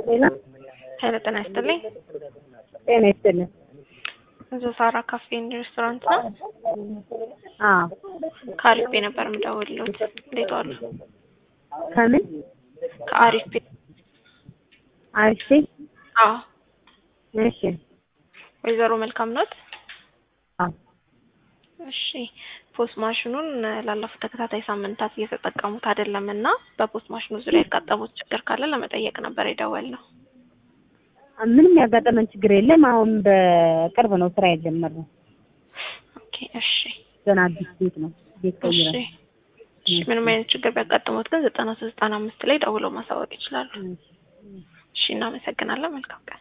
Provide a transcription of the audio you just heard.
ሌላ ኃይለ ጤና ይስጥልኝ። ጤና ይስጥልን። እዚህ ሳራ ካፌ ኤንድ ሬስቶራንት ነው። አዎ ከአሪፍ ቤ ነበር የምደውልሎት። እንዴት ዋሉ? ከምን ከአሪፍ ቤ። አሪፍ አዎ እሺ ወይዘሮ መልካም ኖት? አዎ እሺ ፖስት ማሽኑን ላለፉት ተከታታይ ሳምንታት እየተጠቀሙት አይደለም እና በፖስት ማሽኑ ዙሪያ ያጋጠሙት ችግር ካለ ለመጠየቅ ነበር የደወልነው። ምንም ያጋጠመን ችግር የለም። አሁን በቅርብ ነው ስራ የጀመርነው። ኦኬ እሺ ገና አዲስ ቤት ነው ቤት እሺ ቀይረን እሺ ምንም አይነት ችግር ቢያጋጥሙት ግን ዘጠና ሶስት ዘጠና አምስት ላይ ደውለው ማሳወቅ ይችላሉ። እሺ እናመሰግናለን። መልካም ቀን